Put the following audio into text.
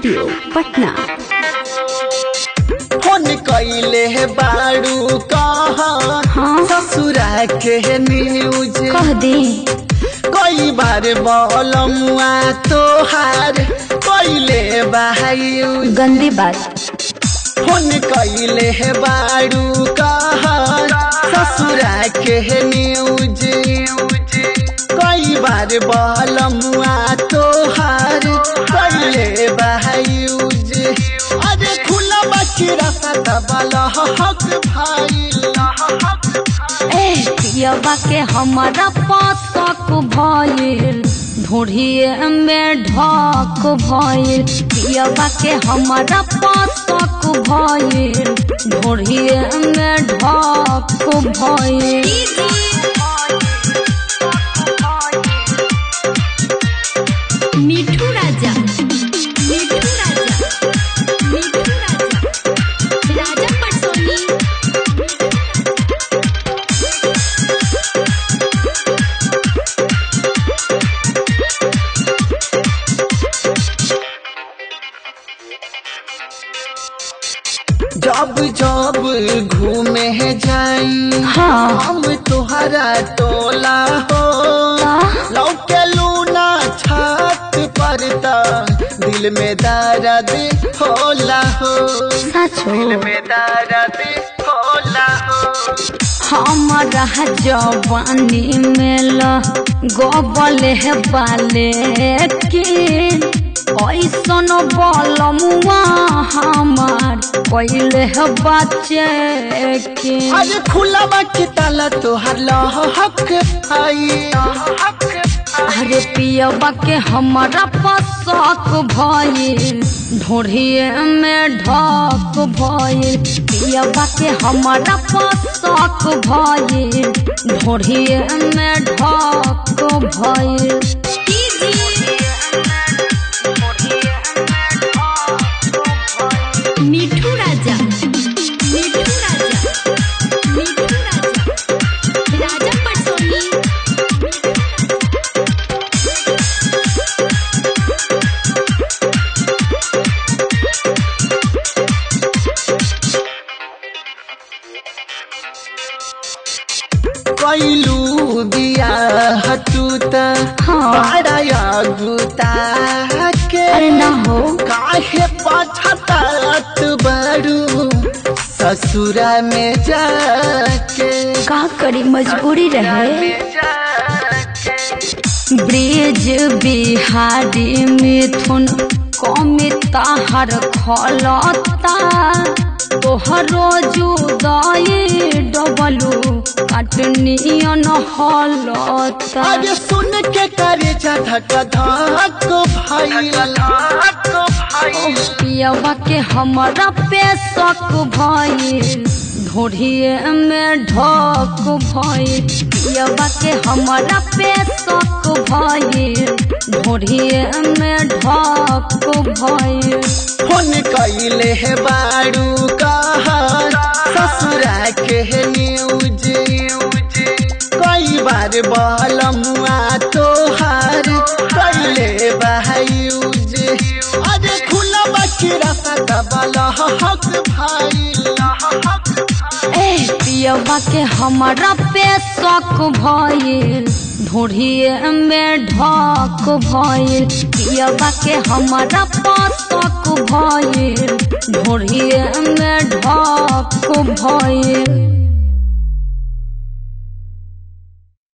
Studio Patna phone कैले बाड़ू कह हाँ ससुरा के न्यूज कह दे कई बार बोलमुआ तोहार कैले बायू गंदी बात फोन कैले बाड़ू कह ससुरा के न्यूज कई बार बोलमुआ तोहार कैले बायूज अरे खुला बाकी रास्ता दबल हक भाई ए पियबा के हमारा पासक भइल ढूढ़िए में ढक भइल पियबा के हमारा पासक भइल ढूढ़िए में ढक भइल मिठू राजा मिठू राजा मिठू राजा राजा पटसोनी जब जब घूमे जाई हाँ हम तुहरा टोला हो लौके लूना छत पर त दिल में दर्द होला हो सचो में दर्द होला हो हमारा जवानी में गोबल है बाले के ऐसन बलमुआ हमार कैले है बच्चे के अरे खुला बाकी ताला तोहर लहक आई अरे पियबा के हमारा पसक भइल ढोढ़िए में ढक भइल पियबा के हमारा पसक भइल ढोढ़िए में ढक भइल मिठू राजा मिठू राजा मिठू राजा राजा पटसोनी कैलू दिया हटूता हाँ। बड़ा गुता के अरे ना हो काहे पछतात बड़ू ससुरा में जाके का करी मजबूरी रहे में जाके ब्रिज बिहारी मिथुन कमिता हर खलता तोहरो जुदाई डबलू काटनियन हलता अरे सुन के करे जा धक धक भाई पियवा के हमारा पेशक भइल ढोढ़िए में ढक भइल पियवा के हमारा पेशक भइल ढोढ़िए में ढक भइल फोन कैले है बाड़ू कहा ससुरा के न्यूज कई बार बलमुआ तोहार कैले बायूज अरे खुला बाकी रास्ता दबल हक भाई ए पियवा के हमारा पेशक भइल ढोढ़िए में ढक भइल पियवा के हमारा पसक भइल ढोढ़िए में ढक भइल